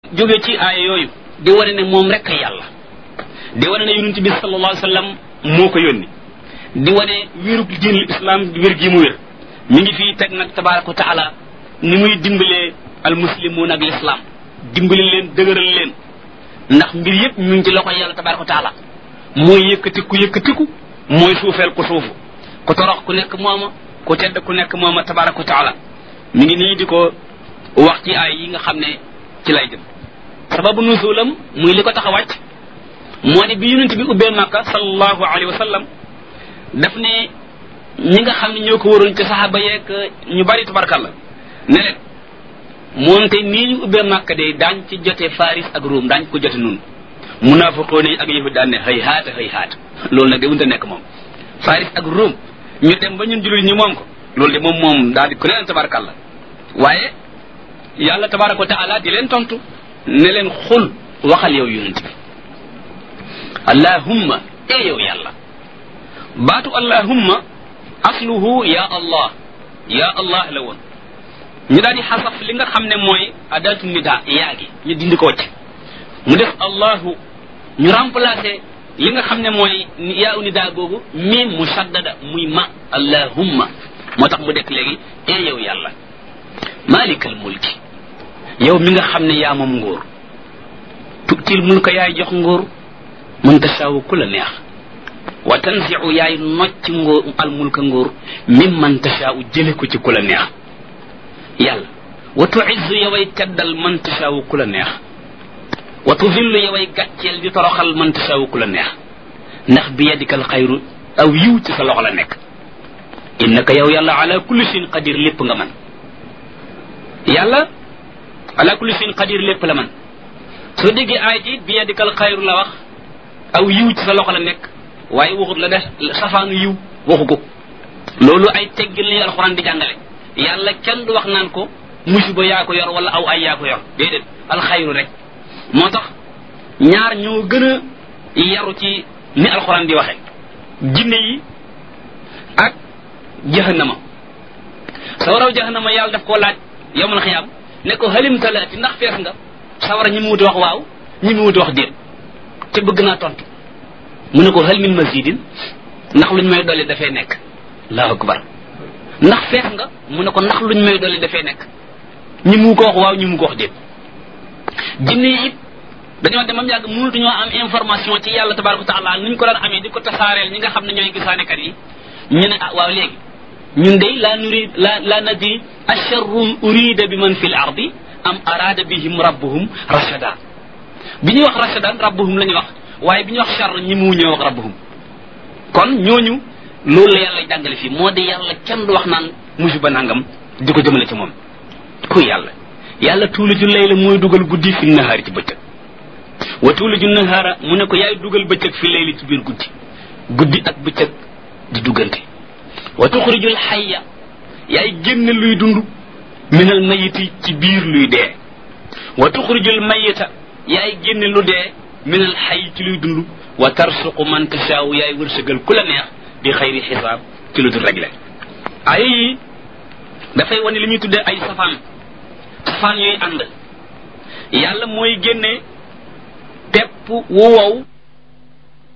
jóge ci aaya yooyu di wane ne moom rek yàlla di wane ne yonent bi sallallahu alayhi wa sallam moo ko yónni di wane wérug diinul islam wér gi mu wér mi ngi fii teg nag tabaraka wa taala ni muy dimbalee al muslimuun ak l'islam dimbali leen dëgëral leen ndax mbir yépp ñu ngi ci loxo yàlla tabaraka wa taala mooy yëkkati ku yëkkatiku mooy suufeel ku suufu ku torox ku nekk mooma ku tedd ku nekk mooma tabaraka wa taala mi ngi nii di ko wax ci ay yi nga xam ne ci lay jëm sababu nuzulam muy li ko tax a wàcc moo di bi yonent bi ubbee màkka sallallahu alayhi wa sallam daf ne ñi nga xam ne ñoo ko waroon ci saxaaba yeeg ñu bari tabarkalla ne leen moonte nii ñu ubbee màkka de daañ ci jote faris ak ruum daañ ko jote nun munaafiqoon yi ak yahud daan ne xëy haata xëy haata loolu nag de wunta nekk moom faris ak ruum ñu dem ba ñun jullit ñi moom ko loolu de moom moom daal di ku leen tabarkalla waaye yàlla tabaraka wa taala di leen tontu ne leen xul waxal yow yonent bi allahumma e yow yàlla baatu allahumma asluhu ya allah ya allah la woon ñu daal di xasaf li nga xam ne mooy adatu nida yaa gi ñu dindi ko ci mu def allahu ñu remplacer li nga xam ne mooy yaa u nida googu miim musaddada muy ma allahumma moo tax mu dekk léegi e yow yàlla malikal mulki yow mi nga xam ne yaa moom nguur tutil mulka yaay jox nguur man tasaawu ku la neex wa tanziu yaay nocc nguur al mulka nguur mim man tasaawu jële ko ci ku la neex yàlla wa tuizzu yoway teddal man tasaawu ku la neex wa tudillu yoway gàcceel di toroxal man tasaawu ku la neex ndax bi yadikal xayru aw yiw ci sa loxo la nekk innaka yow yàlla ala kulli shayin qadir lépp nga man yàlla ala kulli shayin qadir lépp la man soo déggee aay ji bi yadikal xayru la wax aw yiw ci sa loxo la nekk waaye waxut la def safaanu yiw waxu ko loolu ay teggin la alxuraan di jàngale yàlla kenn du wax naan ko musiba yaa ko yor wala aw ay yaa ko yor déedéet alxayru rek moo tax ñaar ñoo gën a yaru ci ni alxuraan di waxe jinne yi ak jahannama sawaraw jahannama yàlla daf koo laaj yowmal xiyaam ne ko halim talaati ndax fees nga sawara ñi mu wuti wax waaw ñi mu wuti wax déet te bëgg naa tontu mu ne ko hal min mazidin ndax luñ may dolli dafay nekk allahu akbar ndax fees nga mu ne ko ndax luñ may dolli dafay nekk ñi mu ko wax waaw ñi mu ko wax déet jinne yi it dañoo demam yàgg mënutuñoo am information ci yàlla tabaraka wa taala nuñ ko daan amee di ko tasaareel ñi nga xam ne ñooy gisaanekat yi ñu ne ah waaw léegi ñun day la nurid la la nadri asharrun urida bi man fi l ardi am arada bihim rabbuhum rashada bi ñuy wax rashadan rabbuhum la ñuy wax waaye bi ñuy wax char ñi mu ñëw wax rabbuhum kon ñooñu loolu la yàlla jàngale fii moo di yàlla kenn du wax naan musiba nangam di ko jëmale ci moom ku yàlla yàlla tuuliju layla mooy dugal guddi fi nahaari ci bëccëg wa tuuliju nahaara mu ne ko yaay dugal bëccëg fi layli ci biir guddi guddi ak bëccëg di duggante wa tuxrijul xayya yaay génn luy dund minal mayiti ci biir luy dee wa tuxrijul mayita yaay génn lu dee minal xay ci luy dund wa tarsuqu man tasaawu yaay wërsëgal ku la neex bi xayri xisaab ci lu dul réglé ay yi dafay wane li ñuy tuddee ay safaan safaan yooyu ànd yàlla mooy génne pepp wu wow